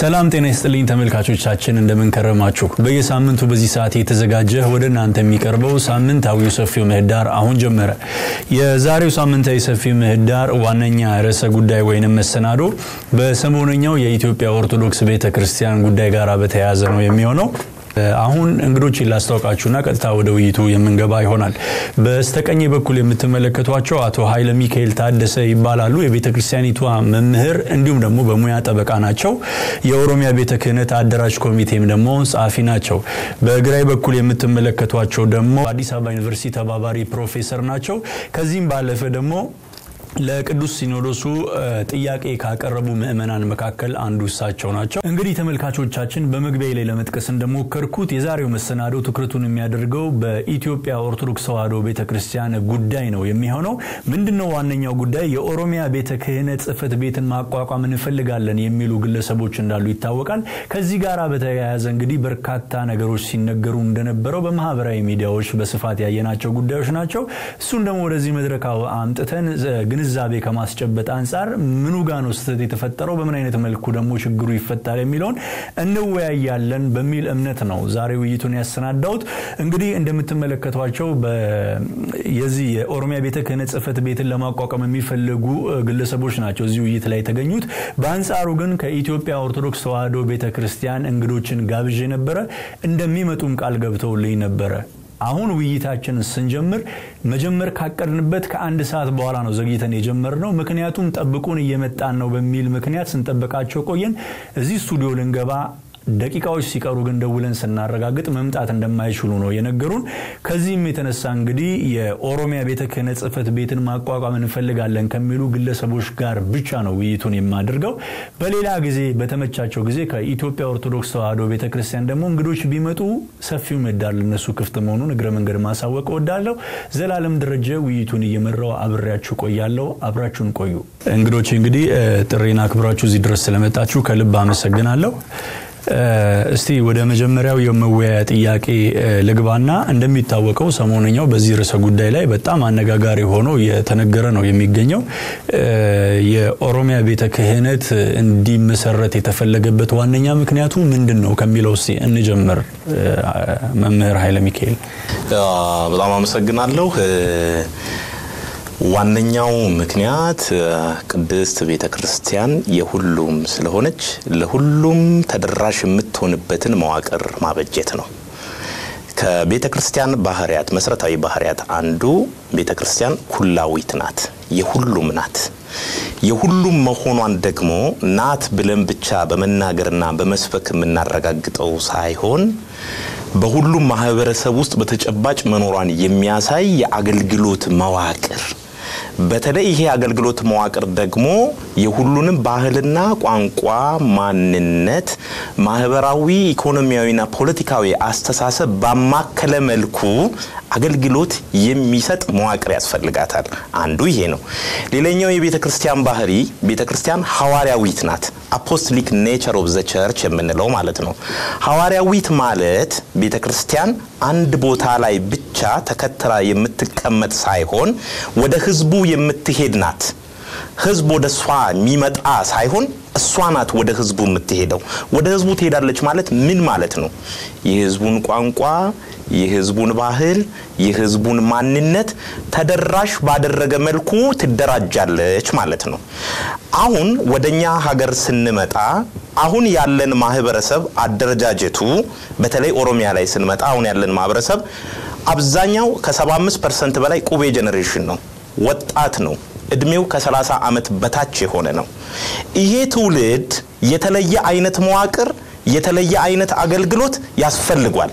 ሰላም ጤና ይስጥልኝ ተመልካቾቻችን፣ እንደምንከረማችሁ። በየሳምንቱ በዚህ ሰዓት የተዘጋጀ ወደ እናንተ የሚቀርበው ሳምንታዊው ሰፊው ምህዳር አሁን ጀመረ። የዛሬው ሳምንታዊ ሰፊው ምህዳር ዋነኛ ርዕሰ ጉዳይ ወይንም መሰናዶ በሰሞነኛው የኢትዮጵያ ኦርቶዶክስ ቤተ ክርስቲያን ጉዳይ ጋር በተያያዘ ነው የሚሆነው። አሁን እንግዶችን ላስታውቃችሁና ቀጥታ ወደ ውይይቱ የምንገባ ይሆናል። በስተቀኝ በኩል የምትመለከቷቸው አቶ ኃይለ ሚካኤል ታደሰ ይባላሉ። የቤተ ክርስቲያኒቷ መምህር እንዲሁም ደግሞ በሙያ ጠበቃ ናቸው። የኦሮሚያ ቤተ ክህነት አደራጅ ኮሚቴም ደግሞ ጸሐፊ ናቸው። በግራይ በኩል የምትመለከቷቸው ደግሞ አዲስ አበባ ዩኒቨርሲቲ ተባባሪ ፕሮፌሰር ናቸው። ከዚህም ባለፈ ደግሞ ለቅዱስ ሲኖዶሱ ጥያቄ ካቀረቡ ምዕመናን መካከል አንዱ እሳቸው ናቸው። እንግዲህ ተመልካቾቻችን በመግቢያ ላይ ለመጥቀስ እንደሞከርኩት የዛሬው መሰናዶ ትኩረቱን የሚያደርገው በኢትዮጵያ ኦርቶዶክስ ተዋሕዶ ቤተ ክርስቲያን ጉዳይ ነው የሚሆነው። ምንድነው ዋነኛው ጉዳይ? የኦሮሚያ ቤተ ክህነት ጽሕፈት ቤትን ማቋቋም እንፈልጋለን የሚሉ ግለሰቦች እንዳሉ ይታወቃል። ከዚህ ጋር በተያያዘ እንግዲህ በርካታ ነገሮች ሲነገሩ እንደነበረው በማህበራዊ ሚዲያዎች በስፋት ያየናቸው ጉዳዮች ናቸው። እሱን ደግሞ ወደዚህ መድረክ አምጥተን ግንዛቤ ከማስጨበጥ አንጻር ምኑ ጋ ነው ስህተት የተፈጠረው፣ በምን አይነት መልኩ ደግሞ ችግሩ ይፈታል የሚለውን እንወያያለን በሚል እምነት ነው ዛሬ ውይይቱን ያሰናዳሁት። እንግዲህ እንደምትመለከቷቸው የዚህ የኦሮሚያ ቤተ ክህነት ጽሕፈት ቤትን ለማቋቋም የሚፈልጉ ግለሰቦች ናቸው እዚህ ውይይት ላይ የተገኙት። በአንጻሩ ግን ከኢትዮጵያ ኦርቶዶክስ ተዋሕዶ ቤተ ክርስቲያን እንግዶችን ጋብዤ ነበረ። እንደሚመጡም ቃል ገብተውልኝ ነበረ። አሁን ውይይታችንን ስንጀምር መጀመር ካቀድንበት ከአንድ ሰዓት በኋላ ነው ዘግይተን የጀመርነው። ምክንያቱም ጠብቁን እየመጣን ነው በሚል ምክንያት ስንጠብቃቸው ቆየን። እዚህ ስቱዲዮ ልንገባ ደቂቃዎች ሲቀሩ ግን ደውለን ስናረጋግጥ መምጣት እንደማይችሉ ነው የነገሩን። ከዚህም የተነሳ እንግዲህ የኦሮሚያ ቤተ ክህነት ጽሕፈት ቤትን ማቋቋም እንፈልጋለን ከሚሉ ግለሰቦች ጋር ብቻ ነው ውይይቱን የማደርገው። በሌላ ጊዜ በተመቻቸው ጊዜ ከኢትዮጵያ ኦርቶዶክስ ተዋሕዶ ቤተ ክርስቲያን ደግሞ እንግዶች ቢመጡ ሰፊው ምህዳር ለነሱ ክፍት መሆኑን እግረ መንገድ ማሳወቅ እወዳለሁ። ዘላለም ደረጀ ውይይቱን እየመራው አብሬያችሁ ቆያለሁ። አብራችሁን ቆዩ። እንግዶች እንግዲህ ጥሬን አክብራችሁ እዚህ ድረስ ስለመጣችሁ ከልብ አመሰግናለሁ። እስቲ ወደ መጀመሪያው የመወያያ ጥያቄ ልግባና እንደሚታወቀው ሰሞነኛው በዚህ ርዕሰ ጉዳይ ላይ በጣም አነጋጋሪ ሆኖ የተነገረ ነው የሚገኘው። የኦሮሚያ ቤተ ክህነት እንዲመሰረት የተፈለገበት ዋነኛ ምክንያቱ ምንድን ነው ከሚለው እስቲ እንጀምር። መምህር ኃይለ ሚካኤል። በጣም አመሰግናለሁ። ዋነኛው ምክንያት ቅድስት ቤተ ክርስቲያን የሁሉም ስለሆነች ለሁሉም ተደራሽ የምትሆንበትን መዋቅር ማበጀት ነው። ከቤተ ክርስቲያን ባህርያት መሰረታዊ ባህርያት አንዱ ቤተ ክርስቲያን ኩላዊት ናት፣ የሁሉም ናት። የሁሉም መሆኗን ደግሞ ናት ብለን ብቻ በመናገርና በመስበክ የምናረጋግጠው ሳይሆን በሁሉም ማህበረሰብ ውስጥ በተጨባጭ መኖሯን የሚያሳይ የአገልግሎት መዋቅር በተለይ ይሄ አገልግሎት መዋቅር ደግሞ የሁሉንም ባህልና ቋንቋ፣ ማንነት፣ ማህበራዊ፣ ኢኮኖሚያዊና ፖለቲካዊ አስተሳሰብ ባማከለ መልኩ አገልግሎት የሚሰጥ መዋቅር ያስፈልጋታል። አንዱ ይሄ ነው። ሌላኛው የቤተ ክርስቲያን ባህሪ ቤተ ክርስቲያን ሐዋርያዊት ናት። አፖስቶሊክ ኔቸር ኦፍ ዘ ቸርች የምንለው ማለት ነው። ሐዋርያዊት ማለት ቤተ ክርስቲያን አንድ ቦታ ላይ ብቻ ተከትላ የምትቀመጥ ሳይሆን ወደ ህዝቡ የምትሄድ ናት። ህዝብ ወደ እሷ የሚመጣ ሳይሆን እሷ ናት ወደ ህዝቡ የምትሄደው። ወደ ህዝቡ ትሄዳለች ማለት ምን ማለት ነው? የህዝቡን ቋንቋ፣ የህዝቡን ባህል፣ የህዝቡን ማንነት ተደራሽ ባደረገ መልኩ ትደራጃለች ማለት ነው። አሁን ወደኛ ሀገር ስንመጣ አሁን ያለን ማህበረሰብ አደረጃጀቱ በተለይ ኦሮሚያ ላይ ስንመጣ አሁን ያለን ማህበረሰብ አብዛኛው ከ75 ፐርሰንት በላይ ቁቤ ጄኔሬሽን ነው፣ ወጣት ነው። እድሜው ከ30 ዓመት በታች የሆነ ነው። ይሄ ትውልድ የተለየ አይነት መዋቅር፣ የተለየ አይነት አገልግሎት ያስፈልጓል።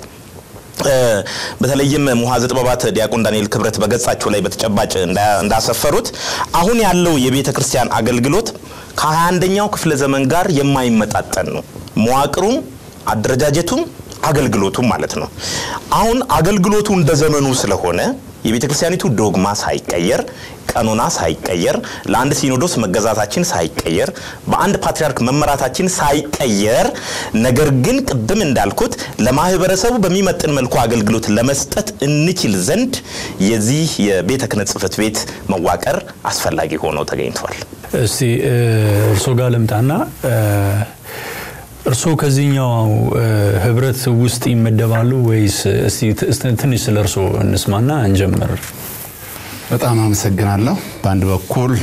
በተለይም ሙሐዘ ጥበባት ዲያቆን ዳንኤል ክብረት በገጻቸው ላይ በተጨባጭ እንዳሰፈሩት አሁን ያለው የቤተ ክርስቲያን አገልግሎት ከ21ኛው ክፍለ ዘመን ጋር የማይመጣጠን ነው። መዋቅሩም አደረጃጀቱም አገልግሎቱም ማለት ነው። አሁን አገልግሎቱ እንደ ዘመኑ ስለሆነ የቤተ ክርስቲያኒቱ ዶግማ ሳይቀየር ቀኖና ሳይቀየር ለአንድ ሲኖዶስ መገዛታችን ሳይቀየር በአንድ ፓትርያርክ መመራታችን ሳይቀየር ነገር ግን ቅድም እንዳልኩት ለማህበረሰቡ በሚመጥን መልኩ አገልግሎት ለመስጠት እንችል ዘንድ የዚህ የቤተ ክህነት ጽሕፈት ቤት መዋቀር አስፈላጊ ሆኖ ተገኝቷል። እስቲ እርሶ ጋር ልምጣና እርስዎ ከዚህኛው ህብረት ውስጥ ይመደባሉ ወይስ? ትንሽ ስለ እርስዎ እንስማና እንጀምር። በጣም አመሰግናለሁ። በአንድ በኩል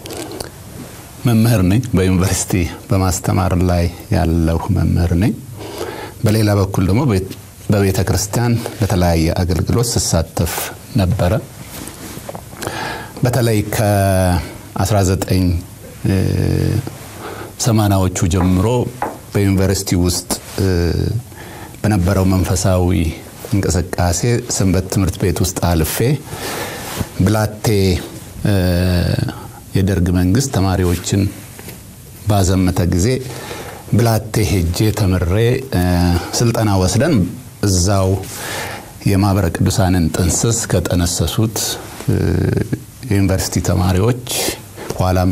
መምህር ነኝ፣ በዩኒቨርሲቲ በማስተማር ላይ ያለሁ መምህር ነኝ። በሌላ በኩል ደግሞ በቤተ ክርስቲያን በተለያየ አገልግሎት ስሳተፍ ነበረ። በተለይ ከ1980ዎቹ ጀምሮ በዩኒቨርሲቲ ውስጥ በነበረው መንፈሳዊ እንቅስቃሴ ሰንበት ትምህርት ቤት ውስጥ አልፌ ብላቴ የደርግ መንግስት ተማሪዎችን ባዘመተ ጊዜ ብላቴ ሄጄ ተምሬ ስልጠና ወስደን እዛው የማህበረ ቅዱሳንን ጥንስስ ከጠነሰሱት የዩኒቨርሲቲ ተማሪዎች ኋላም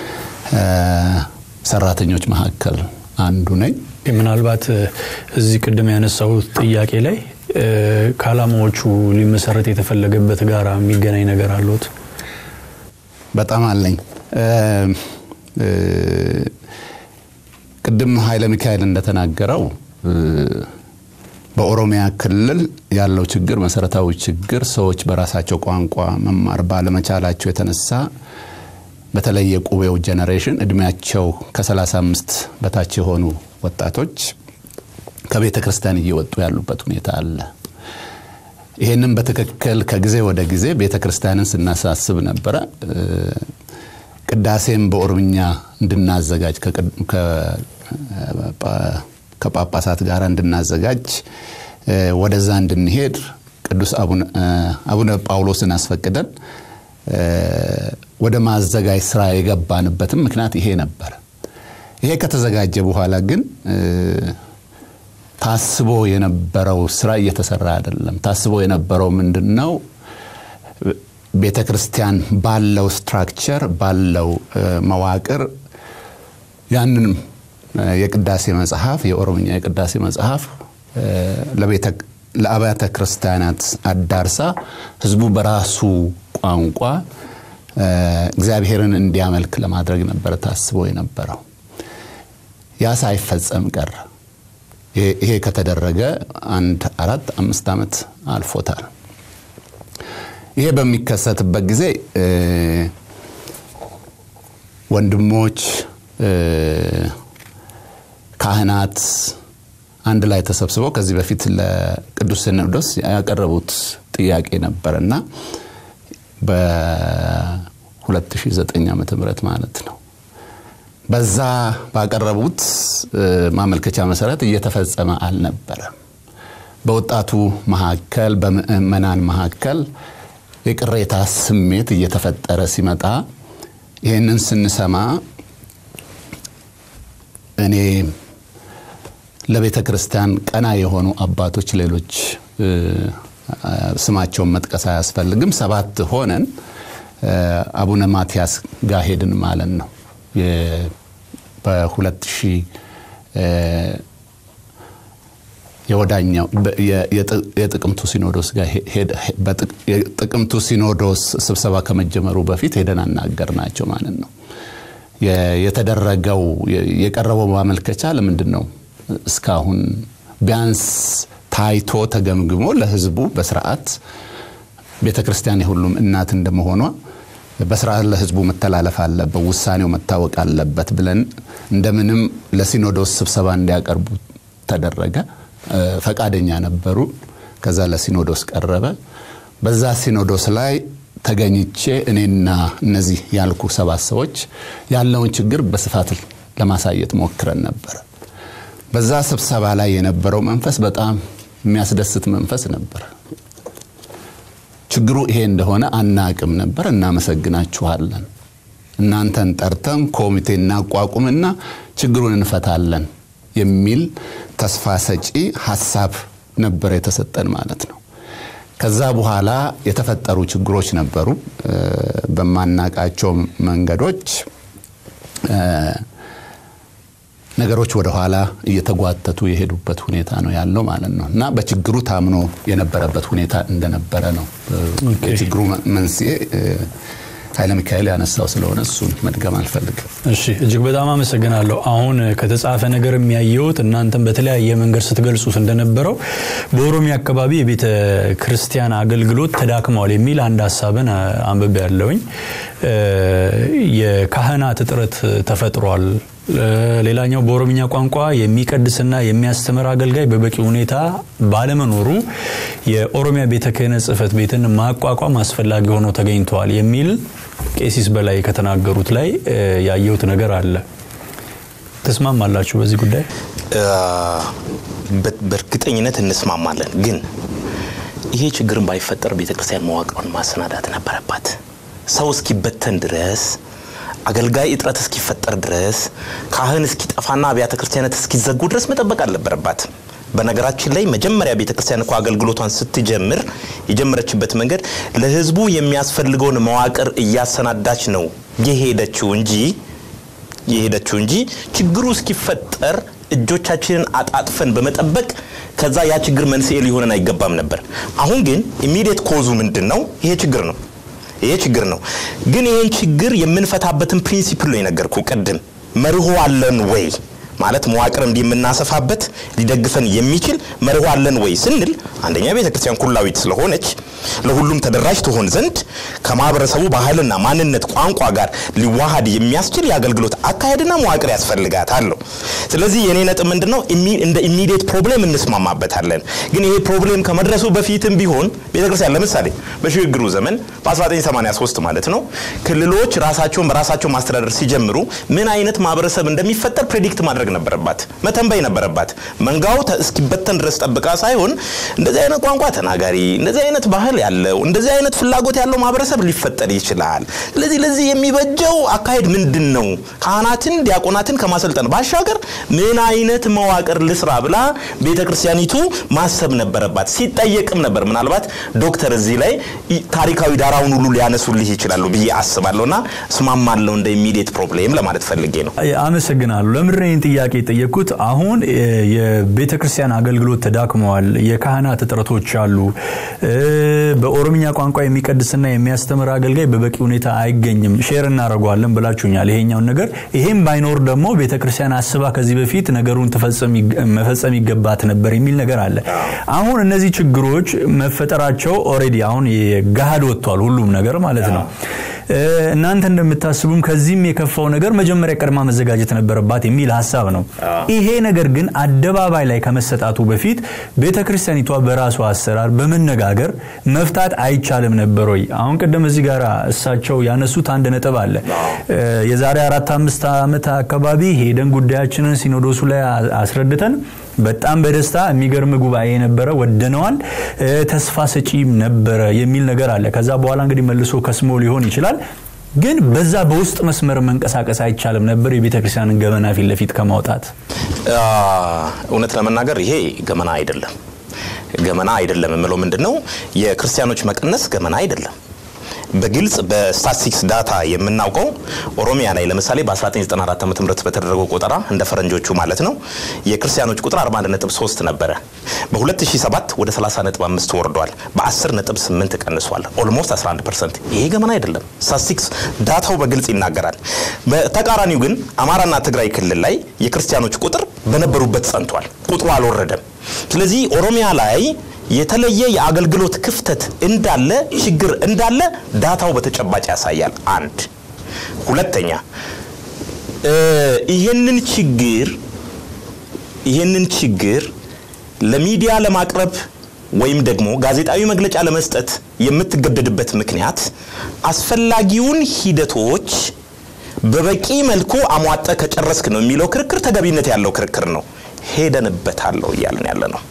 ሰራተኞች መካከል አንዱ ነኝ። ምናልባት እዚህ ቅድም ያነሳሁት ጥያቄ ላይ ከዓላማዎቹ ሊመሰረት የተፈለገበት ጋር የሚገናኝ ነገር አለት? በጣም አለኝ። ቅድም ኃይለ ሚካኤል እንደተናገረው በኦሮሚያ ክልል ያለው ችግር መሰረታዊ ችግር ሰዎች በራሳቸው ቋንቋ መማር ባለመቻላቸው የተነሳ በተለይ የቁቤው ጀኔሬሽን እድሜያቸው ከ35 በታች የሆኑ ወጣቶች ከቤተ ክርስቲያን እየወጡ ያሉበት ሁኔታ አለ። ይህንም በትክክል ከጊዜ ወደ ጊዜ ቤተ ክርስቲያንን ስናሳስብ ነበረ። ቅዳሴም በኦሮምኛ እንድናዘጋጅ ከጳጳሳት ጋር እንድናዘጋጅ ወደዛ እንድንሄድ ቅዱስ አቡነ ጳውሎስን አስፈቅደን ወደ ማዘጋጅ ስራ የገባንበትም ምክንያት ይሄ ነበር። ይሄ ከተዘጋጀ በኋላ ግን ታስቦ የነበረው ስራ እየተሰራ አይደለም። ታስቦ የነበረው ምንድን ነው? ቤተ ክርስቲያን ባለው ስትራክቸር ባለው መዋቅር ያንን የቅዳሴ መጽሐፍ የኦሮምኛ የቅዳሴ መጽሐፍ ለአብያተ ክርስቲያናት አዳርሳ ህዝቡ በራሱ ቋንቋ እግዚአብሔርን እንዲያመልክ ለማድረግ ነበረ ታስቦ የነበረው። ያ ሳይፈጸም ቀረ። ይሄ ከተደረገ አንድ አራት አምስት ዓመት አልፎታል። ይሄ በሚከሰትበት ጊዜ ወንድሞች ካህናት አንድ ላይ ተሰብስበው ከዚህ በፊት ለቅዱስ ሲኖዶስ ያቀረቡት ጥያቄ ነበር እና በ2009 ዓ ም ማለት ነው በዛ ባቀረቡት ማመልከቻ መሰረት እየተፈጸመ አልነበረም። በወጣቱ መካከል በምእመናን መካከል የቅሬታ ስሜት እየተፈጠረ ሲመጣ ይህንን ስንሰማ እኔ ለቤተ ክርስቲያን ቀና የሆኑ አባቶች ሌሎች ስማቸውን መጥቀስ አያስፈልግም ሰባት ሆነን አቡነ ማቲያስ ጋር ሄድን ማለት ነው በሁለት ሺህ የወዳኛው የጥቅምቱ ሲኖዶስ ጋር የጥቅምቱ ሲኖዶስ ስብሰባ ከመጀመሩ በፊት ሄደን አናገር ናቸው ማለት ነው። የተደረገው የቀረበው ማመልከቻ ለምንድን ነው እስካሁን ቢያንስ ታይቶ ተገምግሞ ለህዝቡ በስርዓት ቤተ ክርስቲያን የሁሉም እናት እንደመሆኗ በስርዓት ለህዝቡ መተላለፍ አለበት፣ ውሳኔው መታወቅ አለበት ብለን እንደምንም ለሲኖዶስ ስብሰባ እንዲያቀርቡ ተደረገ። ፈቃደኛ ነበሩ። ከዛ ለሲኖዶስ ቀረበ። በዛ ሲኖዶስ ላይ ተገኝቼ እኔና እነዚህ ያልኩ ሰባት ሰዎች ያለውን ችግር በስፋት ለማሳየት ሞክረን ነበር። በዛ ስብሰባ ላይ የነበረው መንፈስ በጣም የሚያስደስት መንፈስ ነበር። ችግሩ ይሄ እንደሆነ አናቅም ነበር። እናመሰግናችኋለን። እናንተን ጠርተን ኮሚቴ እናቋቁምና ችግሩን እንፈታለን የሚል ተስፋ ሰጪ ሀሳብ ነበር የተሰጠን ማለት ነው። ከዛ በኋላ የተፈጠሩ ችግሮች ነበሩ። በማናቃቸው መንገዶች ነገሮች ወደኋላ እየተጓተቱ የሄዱበት ሁኔታ ነው ያለው ማለት ነው እና በችግሩ ታምኖ የነበረበት ሁኔታ እንደነበረ ነው። የችግሩ መንስኤ ኃይለ ሚካኤል ያነሳው ስለሆነ እሱን መድገም አልፈልግም። እሺ እጅግ በጣም አመሰግናለሁ። አሁን ከተጻፈ ነገር የሚያየሁት እናንተም በተለያየ መንገድ ስትገልጹት እንደነበረው በኦሮሚያ አካባቢ የቤተ ክርስቲያን አገልግሎት ተዳክመዋል የሚል አንድ ሀሳብን አንብቤ ያለውኝ የካህናት እጥረት ተፈጥሯል። ሌላኛው በኦሮምኛ ቋንቋ የሚቀድስና የሚያስተምር አገልጋይ በበቂ ሁኔታ ባለመኖሩ የኦሮሚያ ቤተ ክህነት ጽሕፈት ቤትን ማቋቋም አስፈላጊ ሆኖ ተገኝተዋል የሚል ቄሲስ በላይ ከተናገሩት ላይ ያየሁት ነገር አለ። ትስማማላችሁ በዚህ ጉዳይ? በእርግጠኝነት እንስማማለን። ግን ይሄ ችግርን ባይፈጠር ቤተክርስቲያን መዋቅሯን ማሰናዳት ነበረባት። ሰው እስኪበተን ድረስ አገልጋይ እጥረት እስኪፈጠር ድረስ ካህን እስኪጠፋና አብያተ ክርስቲያናት እስኪዘጉ ድረስ መጠበቅ አልነበረባትም። በነገራችን ላይ መጀመሪያ ቤተ ክርስቲያን እኮ አገልግሎቷን ስትጀምር የጀመረችበት መንገድ ለሕዝቡ የሚያስፈልገውን መዋቅር እያሰናዳች ነው የሄደችው እንጂ የሄደችው እንጂ ችግሩ እስኪፈጠር እጆቻችንን አጣጥፈን በመጠበቅ ከዛ ያ ችግር መንስኤ ሊሆነን አይገባም ነበር። አሁን ግን ኢሚዲየት ኮዙ ምንድን ነው? ይሄ ችግር ነው። ይሄ ችግር ነው። ግን ይሄን ችግር የምንፈታበትን ፕሪንሲፕል ነው የነገርኩ ቅድም። መርሆ አለን ወይ ማለት መዋቅር እንዲህ የምናሰፋበት ሊደግፈን የሚችል መርሆ አለን ወይ ስንል አንደኛ ቤተ ክርስቲያን ኩላዊት ስለሆነች ለሁሉም ተደራሽ ትሆን ዘንድ ከማህበረሰቡ ባህልና ማንነት፣ ቋንቋ ጋር ሊዋሃድ የሚያስችል የአገልግሎት አካሄድና መዋቅር ያስፈልጋታል ነው። ስለዚህ የኔ ነጥብ ምንድን ነው? እንደ ኢሚዲየት ፕሮብሌም እንስማማበታለን። ግን ይሄ ፕሮብሌም ከመድረሱ በፊትም ቢሆን ቤተክርስቲያን ለምሳሌ በሽግግሩ ዘመን በ1983 ማለት ነው ክልሎች ራሳቸውን በራሳቸው ማስተዳደር ሲጀምሩ ምን አይነት ማህበረሰብ እንደሚፈጠር ፕሬዲክት ማድረግ ነበረባት፣ መተንበይ ነበረባት። መንጋው እስኪበተን ድረስ ጠብቃ ሳይሆን እንደዚህ አይነት ቋንቋ ተናጋሪ፣ እንደዚህ አይነት ባህል ያለው፣ እንደዚህ አይነት ፍላጎት ያለው ማህበረሰብ ሊፈጠር ይችላል። ስለዚህ ለዚህ የሚበጀው አካሄድ ምንድን ነው? ካህናትን፣ ዲያቆናትን ከማሰልጠን ባሻገር ምን አይነት መዋቅር ልስራ ብላ ቤተ ክርስቲያኒቱ ማሰብ ነበረባት። ሲጠየቅም ነበር። ምናልባት ዶክተር እዚህ ላይ ታሪካዊ ዳራውን ሁሉ ሊያነሱልህ ይችላሉ ብዬ አስባለሁና እስማማለሁ እንደ ኢሚዲየት ፕሮብሌም ለማለት ፈልጌ ነው። አመሰግናለሁ። ለምንድን ነው ጥያቄ የጠየቅኩት? አሁን የቤተ ክርስቲያን አገልግሎት ተዳክመዋል፣ የካህናት እጥረቶች አሉ፣ በኦሮምኛ ቋንቋ የሚቀድስና የሚያስተምር አገልጋይ በበቂ ሁኔታ አይገኝም። ሼር እናደርገዋለን ብላችሁኛል ይሄኛውን ነገር። ይሄም ባይኖር ደግሞ ቤተ ክርስቲያን አስባ ከዚህ በፊት ነገሩን መፈጸም ይገባት ነበር የሚል ነገር አለ። አሁን እነዚህ ችግሮች መፈጠራቸው ኦልሬዲ አሁን ገሃድ ወጥቷል፣ ሁሉም ነገር ማለት ነው። እናንተ እንደምታስቡም ከዚህም የከፋው ነገር መጀመሪያ ቀድማ መዘጋጀት ነበረባት የሚል ሀሳብ ነው። ይሄ ነገር ግን አደባባይ ላይ ከመሰጣቱ በፊት ቤተ ክርስቲያኒቷ በራሷ አሰራር በመነጋገር መፍታት አይቻልም ነበር ወይ? አሁን ቅድም እዚህ ጋር እሳቸው ያነሱት አንድ ነጥብ አለ። የዛሬ አራት አምስት ዓመት አካባቢ ሄደን ጉዳያችንን ሲኖዶሱ ላይ አስረድተን በጣም በደስታ የሚገርም ጉባኤ ነበረ፣ ወደነዋል፣ ተስፋ ሰጪም ነበረ የሚል ነገር አለ። ከዛ በኋላ እንግዲህ መልሶ ከስሞ ሊሆን ይችላል። ግን በዛ በውስጥ መስመር መንቀሳቀስ አይቻልም ነበር የቤተ ክርስቲያንን ገመና ፊት ለፊት ከማውጣት? እውነት ለመናገር ይሄ ገመና አይደለም። ገመና አይደለም የምለው ምንድን ነው የክርስቲያኖች መቀነስ ገመና አይደለም። በግልጽ በስታቲስቲክስ ዳታ የምናውቀው ኦሮሚያ ላይ ለምሳሌ በ1994 ዓ ም በተደረገው ቆጠራ እንደ ፈረንጆቹ ማለት ነው የክርስቲያኖች ቁጥር 41.3 ነበረ። በ2007 ወደ 30.5 ወርዷል። በ10.8 ቀንሷል። ኦልሞስት 11 ፐርሰንት። ይሄ ገመና አይደለም። ስታቲስቲክስ ዳታው በግልጽ ይናገራል። በተቃራኒው ግን አማራና ትግራይ ክልል ላይ የክርስቲያኖች ቁጥር በነበሩበት ጸንቷል። ቁጥሩ አልወረደም። ስለዚህ ኦሮሚያ ላይ የተለየ የአገልግሎት ክፍተት እንዳለ ችግር እንዳለ ዳታው በተጨባጭ ያሳያል። አንድ ሁለተኛ ይህንን ችግር ይህንን ችግር ለሚዲያ ለማቅረብ ወይም ደግሞ ጋዜጣዊ መግለጫ ለመስጠት የምትገደድበት ምክንያት አስፈላጊውን ሂደቶች በበቂ መልኩ አሟጠ ከጨረስክ ነው የሚለው ክርክር ተገቢነት ያለው ክርክር ነው። ሄደንበታለሁ እያልን ያለ ነው።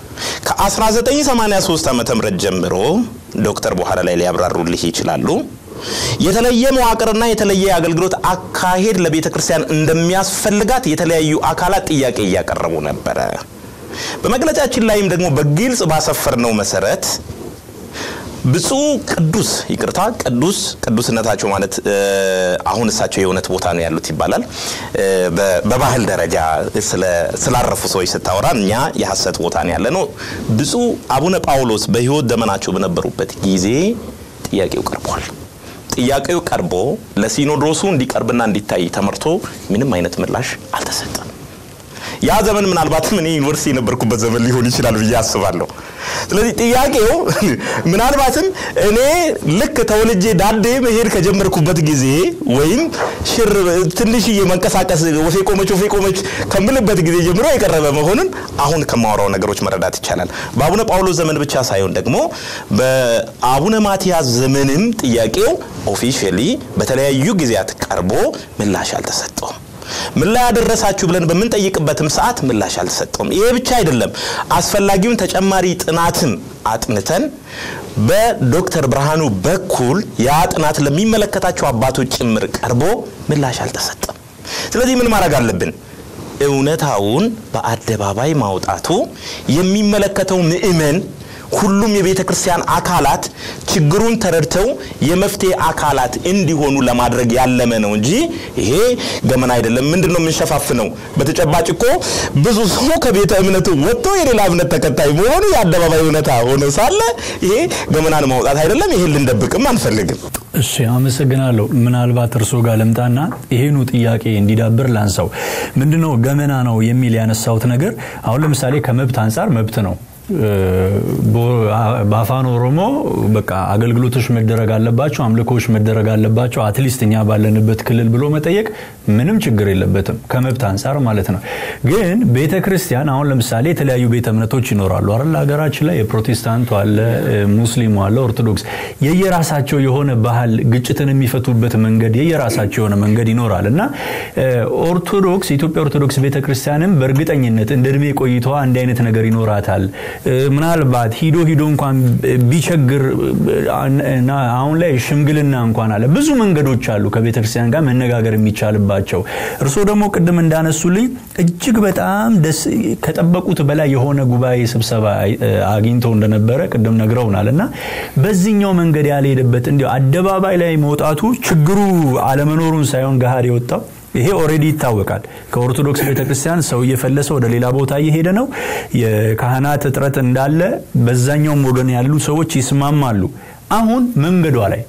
ከ1983 ዓ ም ጀምሮ ዶክተር በኋላ ላይ ሊያብራሩልህ ይችላሉ። የተለየ መዋቅርና የተለየ የአገልግሎት አካሄድ ለቤተ ክርስቲያን እንደሚያስፈልጋት የተለያዩ አካላት ጥያቄ እያቀረቡ ነበረ። በመግለጫችን ላይም ደግሞ በግልጽ ባሰፈርነው መሰረት ብፁዕ ቅዱስ ይቅርታ ቅዱስ ቅዱስነታቸው ማለት አሁን እሳቸው የእውነት ቦታ ነው ያሉት ይባላል። በባህል ደረጃ ስላረፉ ሰዎች ስታወራ እኛ የሐሰት ቦታ ነው ያለ ነው። ብፁዕ አቡነ ጳውሎስ በሕይወት ዘመናቸው በነበሩበት ጊዜ ጥያቄው ቀርቧል። ጥያቄው ቀርቦ ለሲኖዶሱ እንዲቀርብና እንዲታይ ተመርቶ ምንም አይነት ምላሽ አልተሰጠም። ያ ዘመን ምናልባትም እኔ ዩኒቨርሲቲ የነበርኩበት ዘመን ሊሆን ይችላል ብዬ አስባለሁ። ስለዚህ ጥያቄው ምናልባትም እኔ ልክ ተወልጄ ዳዴ መሄድ ከጀመርኩበት ጊዜ ወይም ሽር ትንሽዬ መንቀሳቀስ ወፌ ቆመች ወፌ ቆመች ከምልበት ጊዜ ጀምሮ የቀረበ መሆኑን አሁን ከማወራው ነገሮች መረዳት ይቻላል። በአቡነ ጳውሎስ ዘመን ብቻ ሳይሆን ደግሞ በአቡነ ማቲያስ ዘመንም ጥያቄው ኦፊሻሊ በተለያዩ ጊዜያት ቀርቦ ምላሽ አልተሰጠውም። ምን ላይ ያደረሳችሁ ብለን በምንጠይቅበትም ሰዓት ምላሽ አልተሰጠውም። ይሄ ብቻ አይደለም፣ አስፈላጊውን ተጨማሪ ጥናትም አጥንተን በዶክተር ብርሃኑ በኩል ያ ጥናት ለሚመለከታቸው አባቶች ጭምር ቀርቦ ምላሽ አልተሰጠም። ስለዚህ ምን ማድረግ አለብን? እውነታውን በአደባባይ ማውጣቱ የሚመለከተው ምእመን ሁሉም የቤተ ክርስቲያን አካላት ችግሩን ተረድተው የመፍትሄ አካላት እንዲሆኑ ለማድረግ ያለመ ነው እንጂ ይሄ ገመና አይደለም። ምንድን ነው የምንሸፋፍነው? በተጨባጭ እኮ ብዙ ሰው ከቤተ እምነቱ ወጥቶ የሌላ እምነት ተከታይ መሆኑ የአደባባይ እውነታ ሆኖ ሳለ ይሄ ገመናን ማውጣት አይደለም። ይሄን ልንደብቅም አንፈልግም። እሺ አመሰግናለሁ። ምናልባት እርሶ ጋር ልምጣና ይሄኑ ጥያቄ እንዲዳብር ላንሳው። ምንድነው ገመና ነው የሚል ያነሳውት ነገር አሁን ለምሳሌ ከመብት አንጻር መብት ነው በአፋን ኦሮሞ በቃ አገልግሎቶች መደረግ አለባቸው፣ አምልኮዎች መደረግ አለባቸው፣ አትሊስት እኛ ባለንበት ክልል ብሎ መጠየቅ ምንም ችግር የለበትም ከመብት አንጻር ማለት ነው። ግን ቤተ ክርስቲያን አሁን ለምሳሌ የተለያዩ ቤተ እምነቶች ይኖራሉ አይደል? ሀገራችን ላይ የፕሮቴስታንቱ አለ፣ ሙስሊሙ አለ፣ ኦርቶዶክስ የየራሳቸው የሆነ ባህል ግጭትን የሚፈቱበት መንገድ የየራሳቸው የሆነ መንገድ ይኖራል እና ኦርቶዶክስ የኢትዮጵያ ኦርቶዶክስ ቤተ ክርስቲያንም በእርግጠኝነት እንደ እድሜ ቆይታዋ እንዲህ አይነት ነገር ይኖራታል። ምናልባት ሂዶ ሂዶ እንኳን ቢቸግር አሁን ላይ ሽምግልና እንኳን አለ። ብዙ መንገዶች አሉ ከቤተ ክርስቲያን ጋር መነጋገር የሚቻልባቸው። እርስዎ ደግሞ ቅድም እንዳነሱልኝ እጅግ በጣም ደስ ከጠበቁት በላይ የሆነ ጉባኤ ስብሰባ አግኝተው እንደነበረ ቅድም ነግረውናል እና በዚህኛው መንገድ ያልሄደበት እንዲ አደባባይ ላይ መውጣቱ ችግሩ አለመኖሩን ሳይሆን ገሃድ የወጣው ይሄ ኦሬዲ ይታወቃል። ከኦርቶዶክስ ቤተክርስቲያን ሰው እየፈለሰ ወደ ሌላ ቦታ እየሄደ ነው። የካህናት እጥረት እንዳለ በዛኛውም ወገን ያሉ ሰዎች ይስማማሉ። አሁን መንገዷ ላይ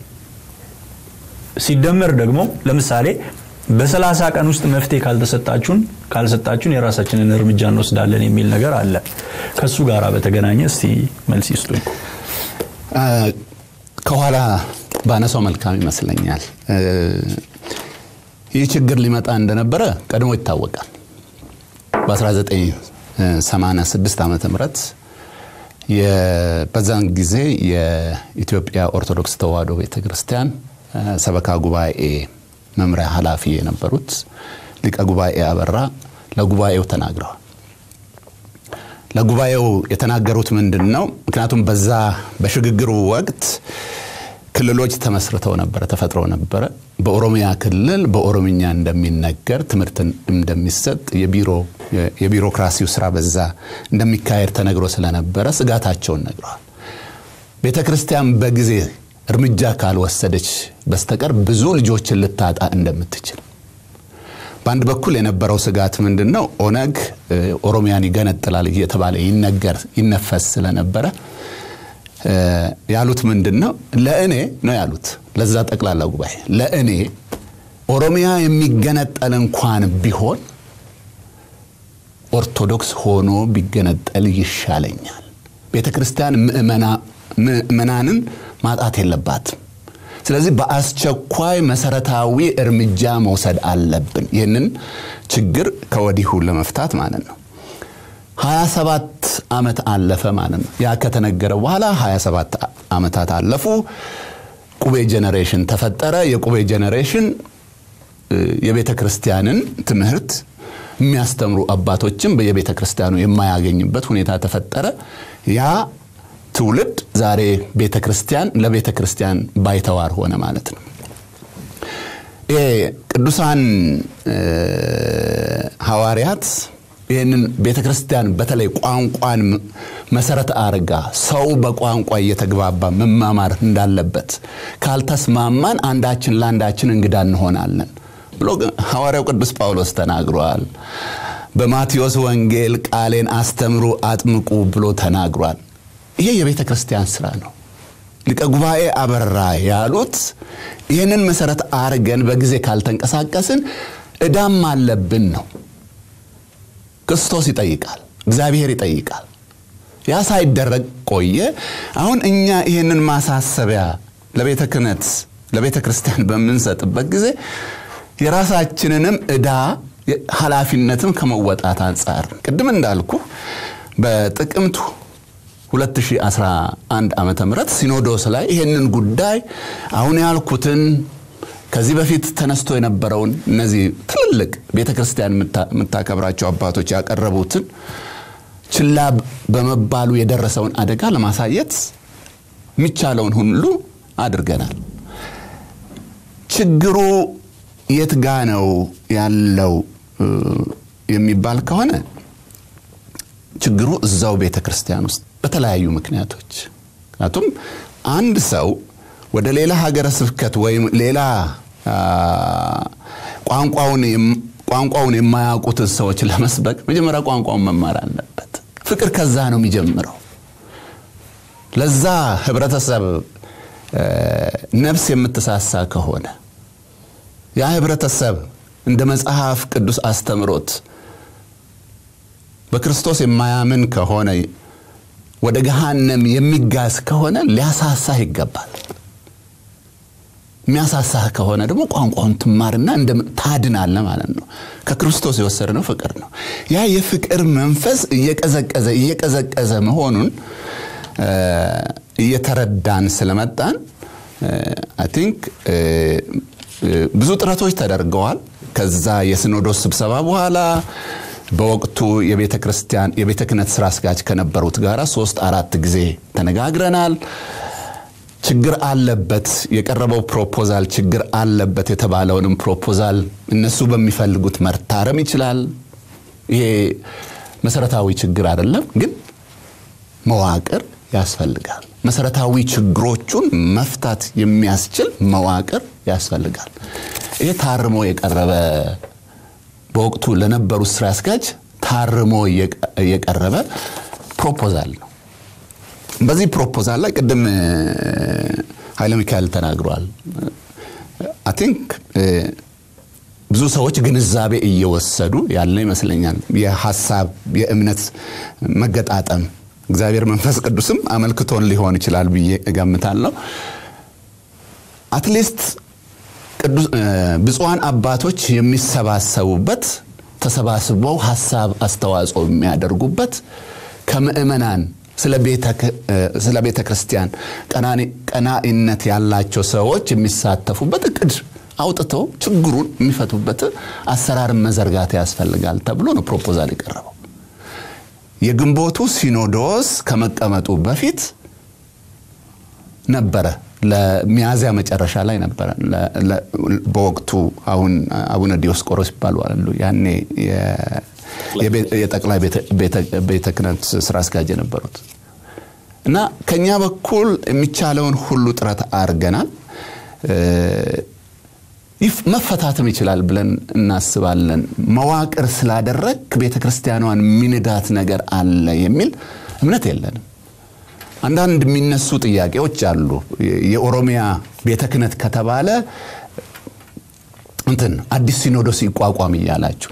ሲደመር ደግሞ ለምሳሌ በሰላሳ ቀን ውስጥ መፍትሄ ካልተሰጣችሁን ካልሰጣችሁን የራሳችንን እርምጃ እንወስዳለን የሚል ነገር አለ። ከሱ ጋር በተገናኘ እስቲ መልስ ይስጡኝ። ከኋላ ባነሳው መልካም ይመስለኛል። ይህ ችግር ሊመጣ እንደነበረ ቀድሞ ይታወቃል። በ1986 ዓ ም በዛን ጊዜ የኢትዮጵያ ኦርቶዶክስ ተዋሕዶ ቤተ ክርስቲያን ሰበካ ጉባኤ መምሪያ ኃላፊ የነበሩት ሊቀ ጉባኤ አበራ ለጉባኤው ተናግረዋል። ለጉባኤው የተናገሩት ምንድን ነው? ምክንያቱም በዛ በሽግግሩ ወቅት ክልሎች ተመስርተው ነበረ፣ ተፈጥረው ነበረ። በኦሮሚያ ክልል በኦሮምኛ እንደሚነገር ትምህርት እንደሚሰጥ የቢሮክራሲው ስራ በዛ እንደሚካሄድ ተነግሮ ስለነበረ ስጋታቸውን ነግረዋል። ቤተ ክርስቲያን በጊዜ እርምጃ ካልወሰደች በስተቀር ብዙ ልጆችን ልታጣ እንደምትችል በአንድ በኩል የነበረው ስጋት ምንድን ነው? ኦነግ ኦሮሚያን ይገነጥላል እየተባለ ይነገር ይነፈስ ስለነበረ ያሉት ምንድን ነው? ለእኔ ነው ያሉት ለዛ ጠቅላላ ጉባኤ ለእኔ ኦሮሚያ የሚገነጠል እንኳን ቢሆን ኦርቶዶክስ ሆኖ ቢገነጠል ይሻለኛል። ቤተ ክርስቲያን ምእመናንን ማጣት የለባትም። ስለዚህ በአስቸኳይ መሰረታዊ እርምጃ መውሰድ አለብን፣ ይህንን ችግር ከወዲሁ ለመፍታት ማለት ነው። 27 ዓመት አለፈ ማለት ነው። ያ ከተነገረ በኋላ 27 ዓመታት አለፉ። ቁቤ ጄኔሬሽን ተፈጠረ። የቁቤ ጄኔሬሽን የቤተ ክርስቲያንን ትምህርት የሚያስተምሩ አባቶችም በየቤተ ክርስቲያኑ የማያገኝበት ሁኔታ ተፈጠረ። ያ ትውልድ ዛሬ ቤተ ክርስቲያን ለቤተ ክርስቲያን ባይተዋር ሆነ ማለት ነው። ቅዱሳን ሐዋርያት ይህንን ቤተ ክርስቲያን በተለይ ቋንቋን መሰረት አርጋ ሰው በቋንቋ እየተግባባ መማማር እንዳለበት ካልተስማማን አንዳችን ለአንዳችን እንግዳ እንሆናለን ብሎ ሐዋርያው ቅዱስ ጳውሎስ ተናግሯል። በማቴዎስ ወንጌል ቃሌን አስተምሩ፣ አጥምቁ ብሎ ተናግሯል። ይሄ የቤተ ክርስቲያን ስራ ነው። ሊቀ ጉባኤ አበራ ያሉት ይህንን መሰረት አርገን በጊዜ ካልተንቀሳቀስን እዳም አለብን ነው። ክርስቶስ ይጠይቃል፣ እግዚአብሔር ይጠይቃል። ያ ሳይደረግ ቆየ። አሁን እኛ ይህንን ማሳሰቢያ ለቤተ ክህነት ለቤተ ክርስቲያን በምንሰጥበት ጊዜ የራሳችንንም ዕዳ ኃላፊነትም ከመወጣት አንጻር ቅድም እንዳልኩ በጥቅምቱ 2011 ዓ ም ሲኖዶስ ላይ ይህንን ጉዳይ አሁን ያልኩትን ከዚህ በፊት ተነስቶ የነበረውን እነዚህ ትልልቅ ቤተ ክርስቲያን የምታከብራቸው አባቶች ያቀረቡትን ችላ በመባሉ የደረሰውን አደጋ ለማሳየት የሚቻለውን ሁሉ አድርገናል። ችግሩ የት ጋ ነው ያለው የሚባል ከሆነ ችግሩ እዛው ቤተ ክርስቲያን ውስጥ በተለያዩ ምክንያቶች ምክንያቱም አንድ ሰው ወደ ሌላ ሀገረ ስብከት ወይም ሌላ ቋንቋውን የማያውቁትን ሰዎች ለመስበክ መጀመሪያ ቋንቋውን መማር አለበት። ፍቅር ከዛ ነው የሚጀምረው። ለዛ ህብረተሰብ ነፍስ የምትሳሳ ከሆነ ያ ህብረተሰብ እንደ መጽሐፍ ቅዱስ አስተምሮት በክርስቶስ የማያምን ከሆነ ወደ ገሃነም የሚጋዝ ከሆነ ሊያሳሳህ ይገባል። የሚያሳሳህ ከሆነ ደግሞ ቋንቋውን ትማርና ታድናለ ማለት ነው። ከክርስቶስ የወሰድነው ፍቅር ነው። ያ የፍቅር መንፈስ እየቀዘቀዘ እየቀዘቀዘ መሆኑን እየተረዳን ስለመጣን አይ ቲንክ ብዙ ጥረቶች ተደርገዋል። ከዛ የሲኖዶስ ስብሰባ በኋላ በወቅቱ የቤተ ክርስቲያን የቤተ ክህነት ስራ አስኪያጅ ከነበሩት ጋር ሶስት አራት ጊዜ ተነጋግረናል። ችግር አለበት የቀረበው ፕሮፖዛል ችግር አለበት የተባለውንም ፕሮፖዛል እነሱ በሚፈልጉት መርታረም ይችላል። ይሄ መሰረታዊ ችግር አይደለም፣ ግን መዋቅር ያስፈልጋል። መሰረታዊ ችግሮቹን መፍታት የሚያስችል መዋቅር ያስፈልጋል። ይሄ ታርሞ የቀረበ በወቅቱ ለነበሩት ስራ አስኪያጅ ታርሞ የቀረበ ፕሮፖዛል ነው። በዚህ ፕሮፖዛል ላይ ቅድም ኃይለ ሚካኤል ተናግሯል። አይ ቲንክ ብዙ ሰዎች ግንዛቤ እየወሰዱ ያለ ይመስለኛል። የሀሳብ የእምነት መገጣጠም እግዚአብሔር መንፈስ ቅዱስም አመልክቶን ሊሆን ይችላል ብዬ እገምታለሁ። አትሊስት ብፁዓን አባቶች የሚሰባሰቡበት ተሰባስበው ሀሳብ አስተዋጽኦ የሚያደርጉበት ከምእመናን ስለ ቤተ ክርስቲያን ቀናኢነት ያላቸው ሰዎች የሚሳተፉበት እቅድ አውጥተው ችግሩን የሚፈቱበት አሰራርን መዘርጋት ያስፈልጋል ተብሎ ነው ፕሮፖዛል የቀረበው። የግንቦቱ ሲኖዶስ ከመቀመጡ በፊት ነበረ ለሚያዝያ መጨረሻ ላይ ነበረ በወቅቱ አሁን አቡነ ዲዮስቆሮስ ይባሉ አሉ ያኔ የጠቅላይ ቤተ ክህነት ስራ አስኪያጅ የነበሩት እና ከኛ በኩል የሚቻለውን ሁሉ ጥረት አድርገናል። መፈታትም ይችላል ብለን እናስባለን። መዋቅር ስላደረግ ቤተ ክርስቲያኗን ሚንዳት ነገር አለ የሚል እምነት የለንም። አንዳንድ የሚነሱ ጥያቄዎች አሉ። የኦሮሚያ ቤተ ክህነት ከተባለ እንትን አዲስ ሲኖዶስ ይቋቋም እያላችሁ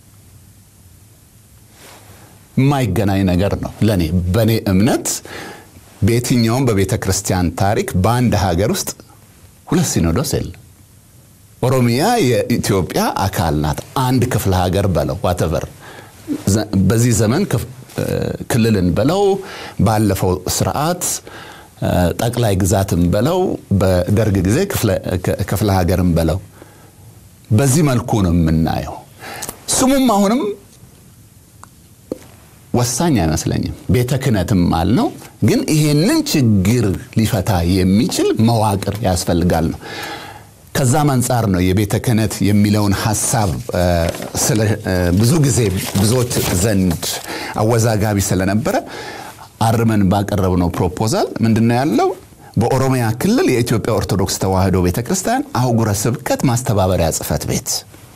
የማይገናኝ ነገር ነው። ለእኔ በእኔ እምነት በየትኛውም በቤተ ክርስቲያን ታሪክ በአንድ ሀገር ውስጥ ሁለት ሲኖዶስ የለም። ኦሮሚያ የኢትዮጵያ አካል ናት። አንድ ክፍለ ሀገር በለው ዋተቨር በዚህ ዘመን ክልልን በለው ባለፈው ስርዓት ጠቅላይ ግዛትን በለው በደርግ ጊዜ ክፍለ ሀገርን በለው በዚህ መልኩ ነው የምናየው። ስሙም አሁንም ወሳኝ አይመስለኝም። ቤተ ክህነትም አልነው፣ ግን ይሄንን ችግር ሊፈታ የሚችል መዋቅር ያስፈልጋል ነው። ከዛም አንጻር ነው የቤተ ክህነት የሚለውን ሀሳብ ብዙ ጊዜ ብዙዎች ዘንድ አወዛጋቢ ስለነበረ አርመን ባቀረብነው ፕሮፖዛል ምንድነው ያለው? በኦሮሚያ ክልል የኢትዮጵያ ኦርቶዶክስ ተዋሕዶ ቤተ ክርስቲያን አህጉረ ስብከት ማስተባበሪያ ጽሕፈት ቤት